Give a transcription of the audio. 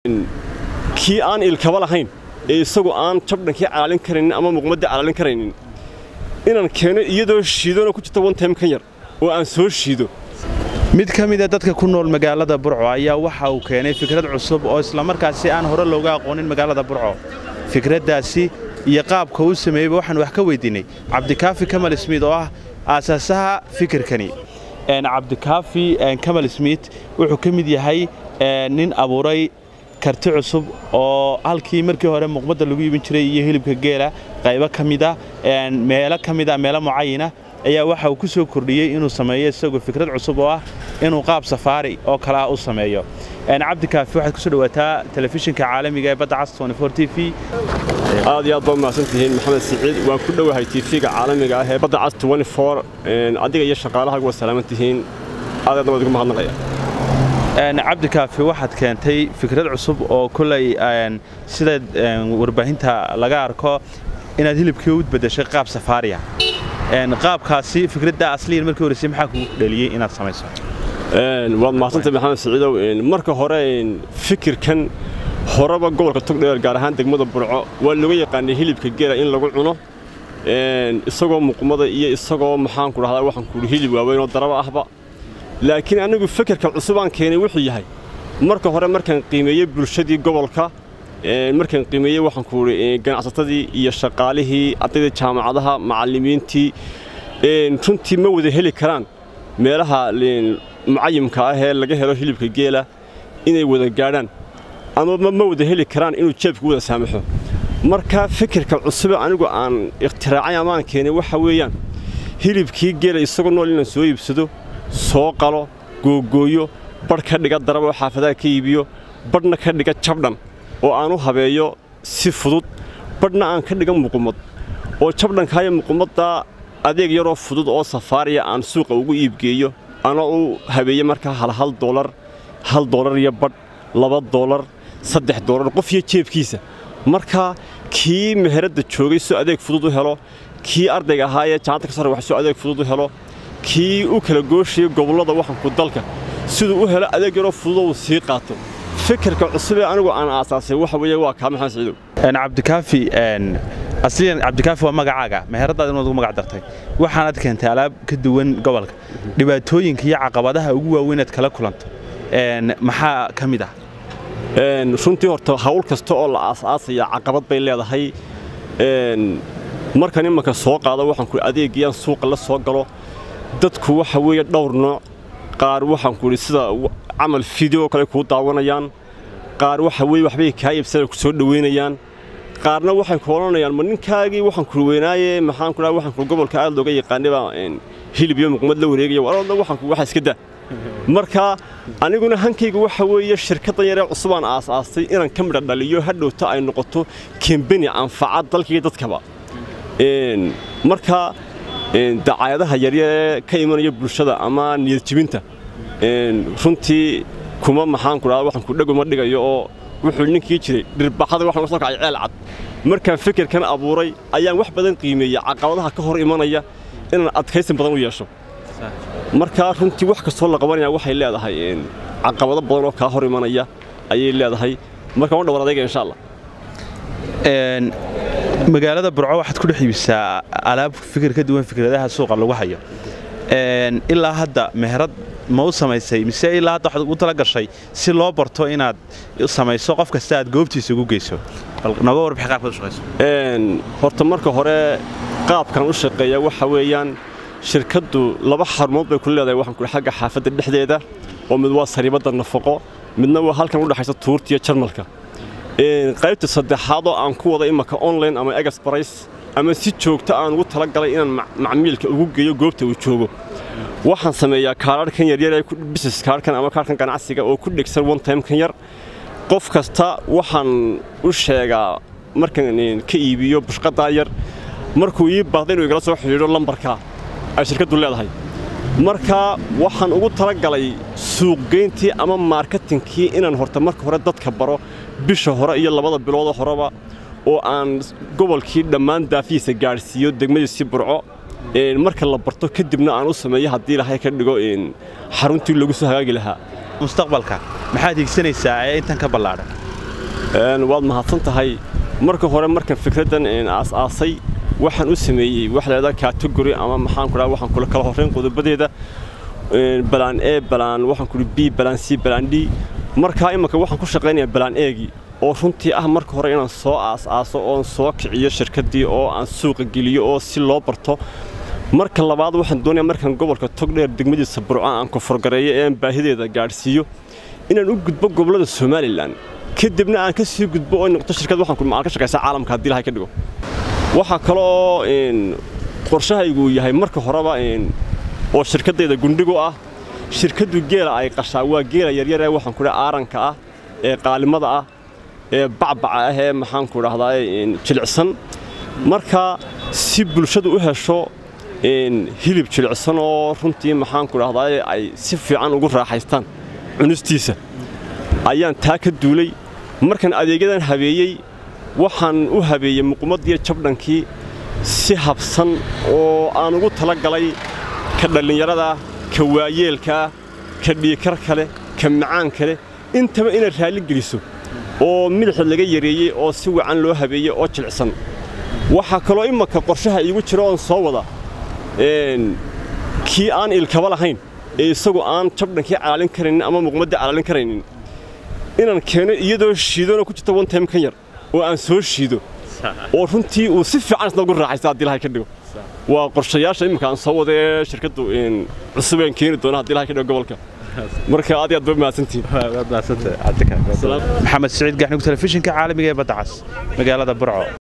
kii aan ilkaba lahayn ee isagu aan jabdhankii calaalin karaynin ama muqmadii calaalin karaynin inaan keeno iyadoo shiidona ku jirta one time kan yar oo aan soo shiido mid ka mida dadka ku nool magaalada burco ayaa waxa uu keenay fikrad cusub oo islamarkaasi aan hore looga aqoonin magaalada burco fikraddaasi iyo qaabka uu sameeyeyba waxaan wax ka weydiinay cabdikaafi kamal smiid oo ah aasaasaha fikirkani cabdikaafi kamal smiid wuxuu ka mid yahay nin abuuray karti cusub oo halkii markii hore muqmadda lagu iibin jiray iyo hilibka geela qaybo ka mida meelo ka mida meelo mucayina ayaa waxa uu ku soo kordhiyey inuu sameeyo isagoo fikrad cusub oo ah inuu qaab safaari oo kale ah u sameeyo cabdikaafi waxaad kusoo dhawaataa telefishinka caalamiga ee badda cas t v aad iyo aad baa mahadsan tihiin maxamed siciid waan ku dhowahay tv-ga caalamiga ah ee badda cas adiga iyo shaqaalahaagu waa salaaman tihiin aad aad baan ugu mahadnaqaya cabdikaafi waxaad keentay fikrad cusub oo kolay sida warbaahinta laga arko inaad hilibkii u bedeshay qaab safaariya qaabkaasi fikradda asliyan markii horeysay maxaa kugu dhaliyey inaad samayso waad mahadsantahay maxamed siciidow marka hore fikirkan horeba gobolka togdheer gaar ahaan degmada burco waa looga yaqaanay hilibka geela in lagu cuno isagoo muqmada iyo isagoo maxaanku dhahdaa waxaan kuuhi hilib waaweynoo daraba ahba laakiin anigu fikirka cusub aan keenay wuxuu yahay marka hore markaan qiimeeyey bulshadii gobolka markaan qiimeeyey waxaan kuuhi ganacsatadii iyo shaqaalihii ardayda jaamacadaha macallimiintii runtii ma wada heli karaan meelaha mucayimka ah ee laga helo hilibka geela inay wada gaadhaan ama ma wada heli karaan inuu jeebku wada saamaxo marka fikirka cusube anigu aan ikhtiraacay amaan keenay waxa weeyaan hilibkii geela isagoo nool inaan soo iibsado soo qalo googooyo badh ka dhiga daraba oo xaafadaha ka iibiyo badhna ka dhiga jabdhan oo aan u habeeyo si fudud badhna aan ka dhiga muqumad oo jabdhankaayo muqumaddaa adeeg yaroo fudud oo safaariya aan suuqa ugu iibgeeyo ana u habeeye markaa hal hal doolar hal doolar iyo badh laba doolar saddex doolar qof iyo jeebkiisa marka kii meheradda joogay soo adeeg fudud u helo kii ardayga ahaa ee jaamacadda ka sare wax soo adeeg fudud u helo kii u kala gooshaya gobollada waxanku dalka siduu u helo adeeg yaroo fududoo uu sii qaato fikirka cusubee anigu aan aasaasay waxa weeye waa kaa maxamed siciidow cabdikaafi asliyan cabdikaafi waa magacaaga meheradaad inaad ugu magac dartay waxaanaad keentay alaab ka duwan gobolka dhibaatooyinka iyo caqabadaha ugu waaweynaad kala kulanto maxaa ka mid ah runtii horta hawl kasta oo la aasaasaya caqabad bay leedahay markan imanka soo qaado waxaan ku adeegiyaan suuqa la soo galo dadku waxa weeye dhowr nooc qaar waxaan ku idhi sida camal fideo kale kuu daawanayaan qaar waxa weye waxbay kaa iibsana ku soo dhoweynayaan qaarna waxay ku odhanayaan ma ninkaagii waxaan ku weynaaye maxaan ku dhaha waxaan ku gobolka aad looga yaqaanay baa hilib iyo muqmad la wareegaya waroodna waxaan ku waxa iska daa marka aniguna hankayga waxa weeye shirkaddan yaree cusubaan aasaastay inaan ka midha dhaliyo hadhowta ay noqoto kembeni anfaca dalkaiyo dadkaba marka dacaayadaha yaryaree ka imanaya bulshada ama niyadjibinta runtii kuma maxaanku dhaha waxaan ku dheguma dhigayo oo wuxuu ninkii jiray dhirbaxada waxaan soo kacay ceel cad markaan fikirkan abuuray ayaan wax badan qiimeeyey caqabadaha ka hor imanaya inaan adkaysan badan u yeesho markaa runtii wax kastoo la qabanaya waxay leedahay caqabado badan oo kaa hor imanaya ayay leedahay marka waan dhawaan adayga insha allah magaalada burco waxaad ku dhex iibisaa alaab fikir ka duwan fikradaha suuqa lagu hayo ilaa hadda meherad ma u samaysay mise ilaa hadda waxaad ugu tala gashay si loo barto inaad samayso qof kasta aad goobtiisa ugu geyso noga warbixi qaabkaad u shaqayso horta marka hore qaabkan u shaqeeya waxa weeyaan shirkaddu laba xarumood bay ku leedahay waxaan ku xagga xaafadda dhexdeeda oo mid waa sariibadda nafaqo midna waa halkan u dhexaysa tuurtiya jarmalka qaybta saddexaad oo aan ku wada imaka online ama egasbarays ama si joogta aan ugu talagalay inaan macmiilka ugu geeyo goobta uu joogo waxaan sameeyaa kaararhkan yaryar ee business kaarhkan ama kaarhkan ganacsiga oo ku dhegsan one time-kan yar qof kasta waxaan u sheegaa markaan ka iibiyo bushqadaa yar markuu ii baahda inuu igala soo xidhiidho lambarka ay shirkaddu leedahay marka waxaan ugu talagalay suuqgeyntii ama marketinkii inaan horta marka hore dadka baro bisha hore iyo labada biloodoo horeba oo aan gobolkii dhammaan daafihiisa gaadhsiiyo degmadiisii burco marka la barto kadibna aan u sameeyo haddii ilahay ka dhigo xaruntii lagu soo hagaagi lahaa mustaqbalka maxaad higsanaysaa ee intan ka ballaadhan waad mahadsan tahay marka hore markan fikraddan aas-aasay waxaan u sameeyey wax leedaa category ama maxaan ku dhaha waxaan kula kala horrayn qodobadeeda balaan e balaan waxaan ku b balaan c balaan d markaa imanka waxaan ku shaqaynayaa balaan eegii oo runtii ah marka hore inaan soo aas-aaso oon soo kiciyo shirkaddii oo aan suuqa geliyo oo si loo barto marka labaad waxaan doonayaa markaan gobolka togdheer degmadiisa burco aan koforgareeyo ee aan baahideeda gaadhsiiyo inaan u gudbo gobollada somalilan kadibna aan ka sii gudbo oo noqto shirkad waxaan ku ka shaqaysaa caalamka haddii ilahay ka dhigo waxaa kale oo qorshahaygu yahay marka horeba oo shirkaddayda gundhigu ah shirkaddu geela ay qashaa waa geela yaryar ee waxaan ku dhaha aaranka ah ee qaalimada ah ee bacbaca ah ee maxaan ku dhahdaa jilicsan marka si bulshadu u hesho hilib jilicsan oo runtii maxaan ku dhahdaa ay si fiican ugu raaxaystaan cunistiisa ayaan taa ka duulay markaan adeegyadan habeeyey waxaan u habeeyey muqumaddiiyo jabdhankii si habsan oo aan ugu tala galay ka dhallinyarada ka waayeelkaa ka dhiikar kale ka macaan kale intaba inaad raalli geliso oo midixda laga yareeyey oo si wacan loo habeeyey oo jilicsan waxaa kaloo imanka qorshaha iigu jira oon soo wada kii aan ilkaba lahayn ee isagu aan jabdhankii calaalin karaynin ama muqmaddii calaalin karaynin inaan keeno iyadoo shiidona ku jirta one time kan yar oo aan soo shiido oo runtii uu si fiican isna ugu raaxaysta haddii ilahay ka dhigo waa qorshayaasha imminka aan soo wada ee shirkaddu cusubeen keeni doona haddii ilahay ka dhigo gobolka marka aad iyo aad ba mahadsantihiin maxamed siciid gaxnug telefishinka caalamiga ee badda cas magaalada burco